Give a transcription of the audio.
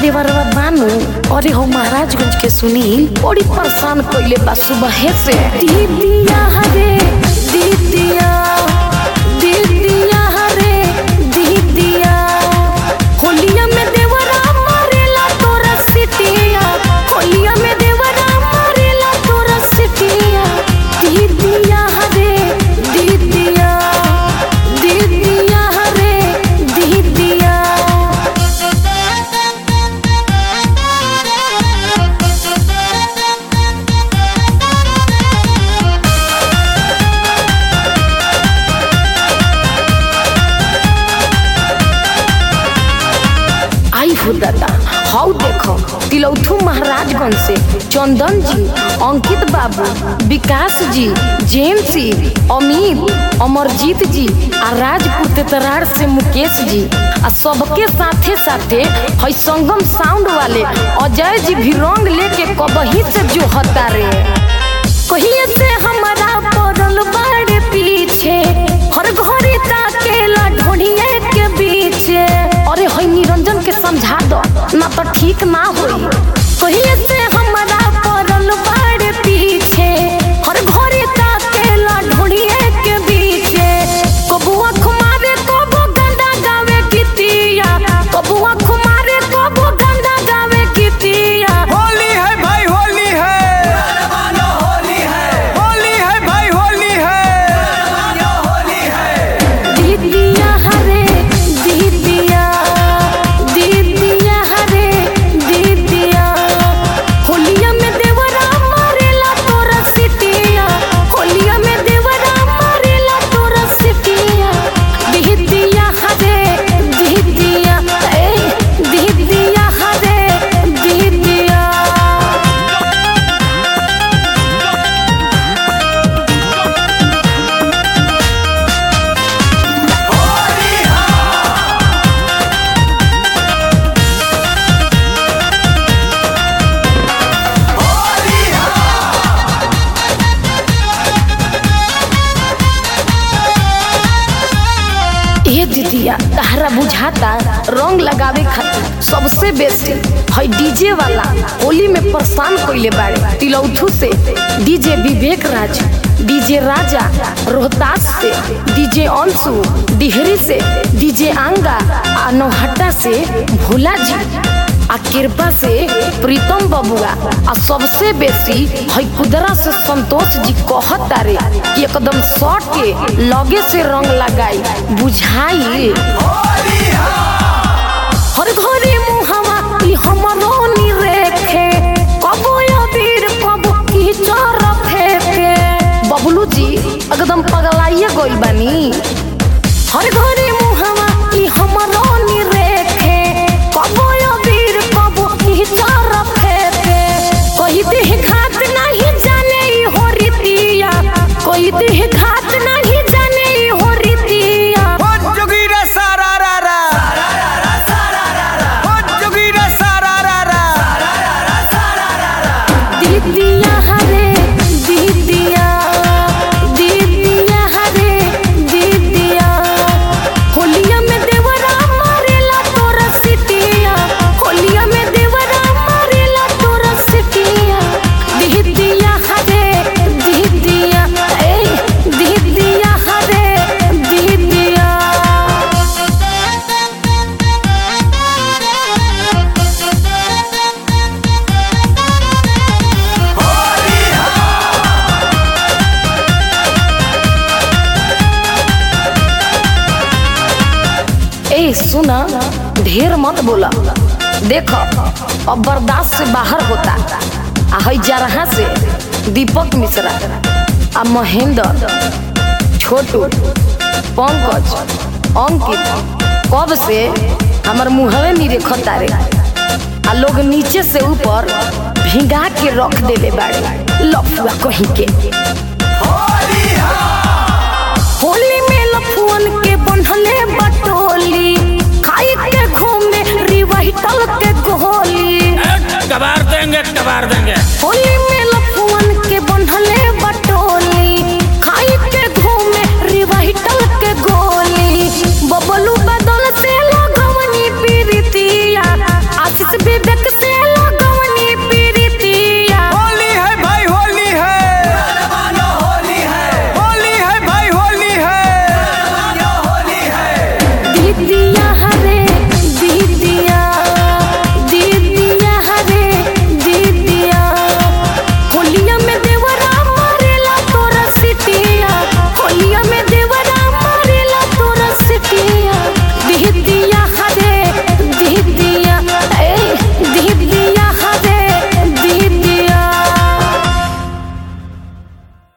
देवरवा बानू अरे हो महाराजगंज के सुनील बड़ी परेशान कइले बा सुबह से दीदिया हरे दीदिया दीदिया हरे दीदिया होलिया में देवरा मारेला तोरा सिटिया होलिया में देवरा मारेला तोरा सिटिया दीदिया हरे दीदिया दीदिया हरे दीदिया आई हो दादा हाउ देखो तिलौथू महाराजगंज से चंदन जी अंकित बाबू विकास जी जेम्सी अमित अमरजीत जी आ राजपुर तेतरार से मुकेश जी आ सबके साथे साथे है संगम साउंड वाले अजय जी भी रंग लेके कबही से जो हता रे कहिए से हमारा पड़ल बाड़े पीछे हर घड़ी ताकेला ढोढ़िए के बीचे अरे हई निरंजन के समझा दो ना तो ठीक ना होई कहिए से हमारा पड़ल बाड़े पीछे हर घड़ी ताकेला ढोढ़िए के बीचे कबुआ खुमारे कबो गंदा गावे कितिया कबुआ खुमारे कबो गंदा गावे कितिया होली है भाई होली है होली है भाई होली है दीदिया हरे दीदिया दीदिया हरे दीदिया होलिया में देवरा मारेला तोरा सिटिया होलिया में देवरा मारेला तोरा सिटिया दीदिया हरे दीदिया ए दीदिया हरे दीदिया ए दीदिया तहरा बुझाता रंग लगावे खातिर सबसे बेस्ट है डीजे वाला होली में परेशान कइले बाड़े तिलौथू से डीजे विवेक राज डीजे राजा रोहतास से डीजे अंशु डिहरी से डीजे आंगा आ नौहट्टा से भोला जी आ कृपा से प्रीतम बबुआ आ सबसे बेसी है कुदरा से संतोष जी कहत तारे कि एकदम शॉर्ट के लगे से रंग लगाई बुझाई हर घरे मुहवा ई हमरो नी रेखे कबो अबीर कबो की चर फेंके बबलू जी एकदम पगलाइए गइल बानी हर घरे मुहवा ई हमरो नी रेखे कबो अबीर कबो की चर फेंके कोई देह घात नहीं जाने ई हो रीतिया कोई देह घात नहीं जाने ई हो रीतिया हो जोगी रे सारा रा रा हो जोगी रे सारा रा रा दीदिया हरे दीदिया दीदिया हरे दीदिया होलिया में देवरा मारेला तोरा सिटिया होलिया में देवरा मारेला तोरा सिटिया दीदिया हरे दीदिया ए दीदिया हरे दीदिया ए सुना ढेर मत बोला देखो अब बर्दाश्त से बाहर होता आ हई जरहा से दीपक मिश्रा आ महेंद्र छोटू पंकज अंकित कब से हमर मुहवे नहीं रेखता रे आ लोग नीचे से ऊपर भिंगा के रख देले बाड़े लफुआ कहीं के